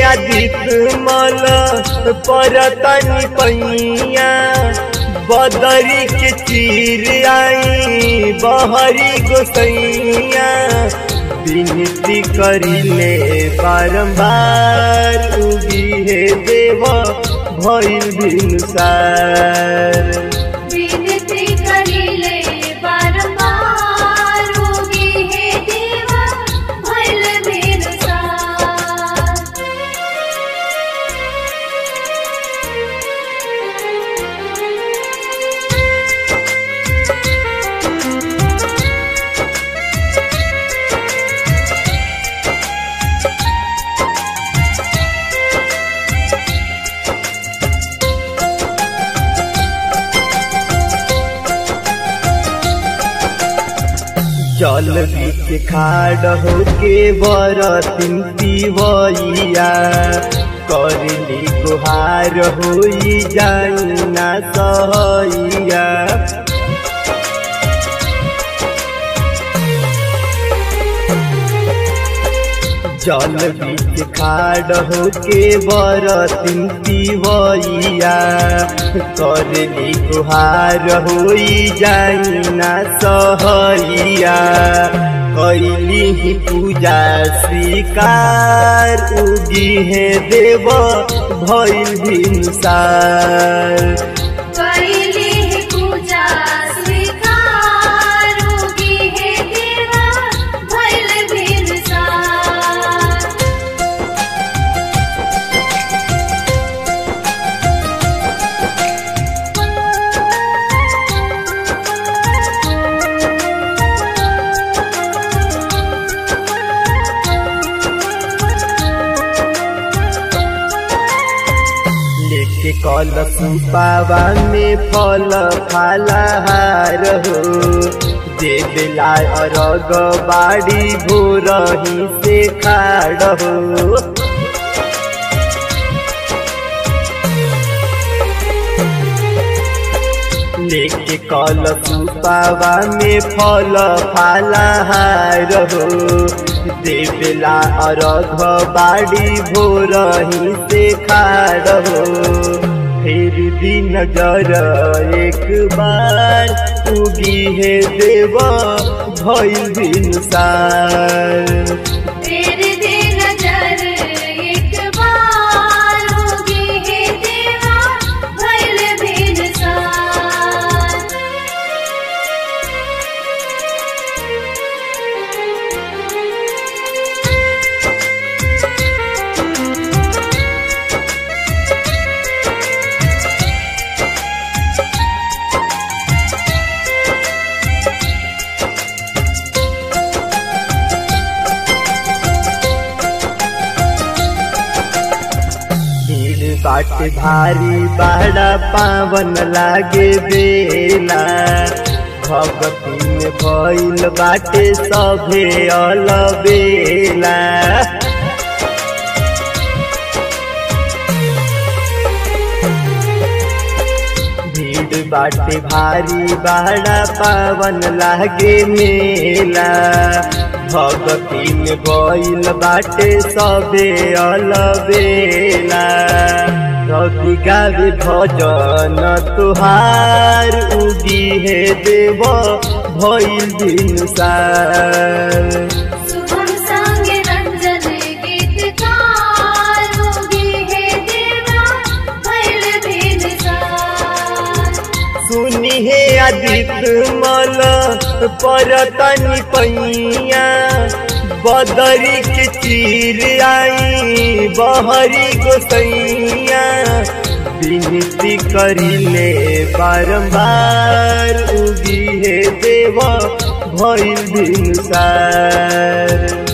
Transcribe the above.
आदित मल परतनी पैया बदरी के चीर आई बहरी गोसैया विनती करिले बारंबार उगी हे देव भइल भिनुसार विनती करिले बारंबार होगी हे देवा भइल बिरसार जल बीच खाड़ होके बरतिन पिवैया करली गुहार होई जाई ना सहैया जल बीच खाड़ होके बरतिन पिवैया करली गुहार होई जाई ना सहैया कैली ही पूजा स्वीकार उगी है देव भइल भिनसार करिले हे पूजा स्वीकार होगी हे देवा भइल बिरसार लेके कल सुपावा में फल फलहार हो देवला अरग बाड़ी भोरही से खाड़ हो लेके कल सुपावा में फल फलहार हो देवला अरघ बाड़ी भोरही से खाड़ हो फिर भी नजर एक बार उगी है देव भइल भिनसार तेरे दे नजर एक बार होगी हे देवा भइल बिरसार भीड़ बाट भारी बाड़ा पावन लागे बेला भगती में भइल बाटे सभे अलबेला भीड़ बाटे भारी बाड़ा पावन लागे मेला भगती में भइल बाटे सबे अलबेला रवि गावे भजन तुहार उगी हे देव भइल भिनसार शुभम संग रंजन गीतकार होगी हे देवा भइल बिरसार सुनी हे आदित मल परतनी पैया बदरी के चीर आई बहरी गोसैया विनती करिले बारंबार उगी हे देव भइल भिनसार